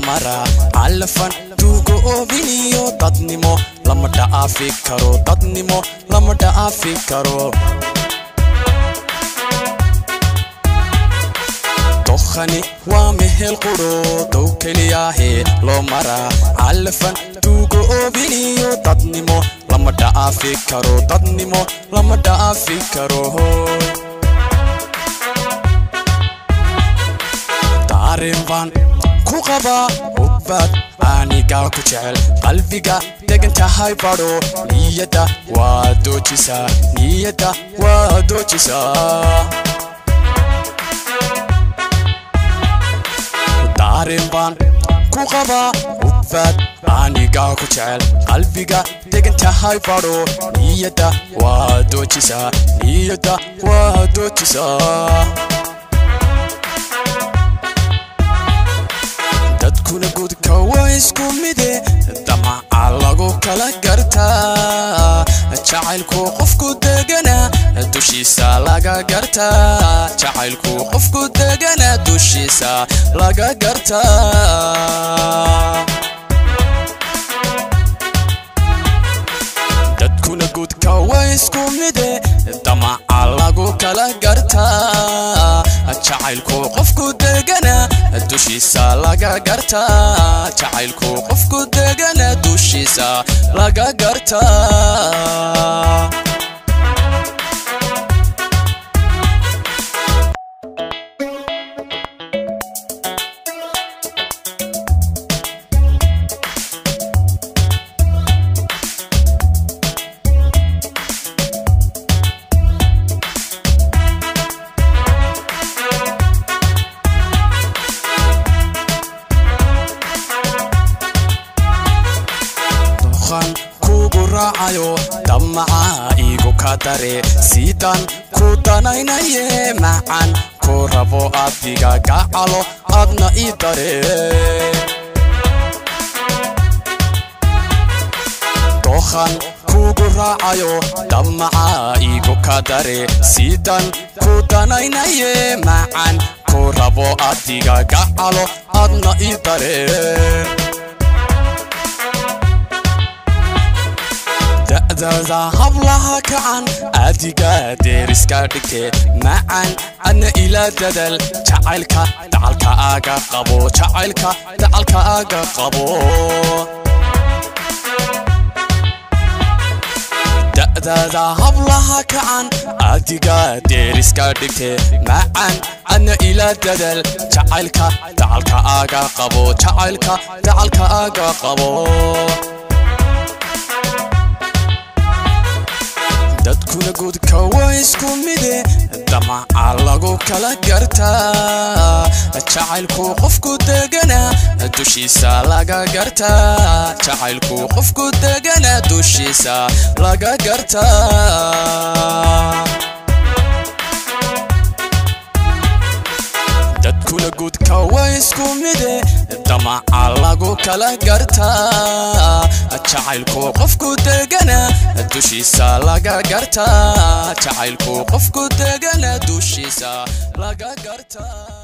maraa calafan tuugo oobiniyo dadnimo lama dha'aafi karo dadnimo lama dha'aafi karo dokhani waa mehel qudho dow keliyaahe loo maraa calafan tuugo oobiniyo dadnimo lama dha'aafi karo dadnimo lama dha'aafi karo daarin baan ku qabaa hubbaad aanigaa ku jecel qalbiga degan tahay badho niyadda waa doojisaa niyadda waa doojisaa daarin baan ku qabaa hubbaad aanigaa ku jecel qalbiga degan tahay badho niyadda waa doojisaa niyadda waa doojisaa dadkuna gudka waa isku mide damaca lagu kala gartaa jacaylku qofku degana dushiisa laga gartaa jacaylku qofku degana dushiisa laga gartaa dadkuna gudka waa isku mide damaca lagu kala gartaa jacaylku qofku degana dushiisa laga gartaa jacaylku qofku degana dushiisa laga gartaa doqan kugu raacayo damaca igu ka dare sidaan ku danaynaye macan ku rabo adiga gacalo adna ii dare doqan kugu raacayo damaca igu ka dare sidaan ku danaynaye macan ku rabo adiga gacalo adna ii dare da'dada hablaha kacan adiga deeriska dhigte macan adna ila dadal jacaylka dacalka aga qabo jacaylka dacalka aga qabo da'dada hablaha kacan adiga deeriska dhigte macan adna ila dadal jacaylka dacalka aga qabo jacaylka dacalka aga qabo dadkuna gudka waa isku mide damaca lagu kala gartaa jacaylku qofku degana dushiisa laga gartaa jacaylku qofku degana dushiisa laga gartaa dadkuna gudka waa isku mide damaca lagu kala gartaa jacaylku qofku degana dushiisa laga gartaa jacaylku qofku degana dushiisa laga gartaa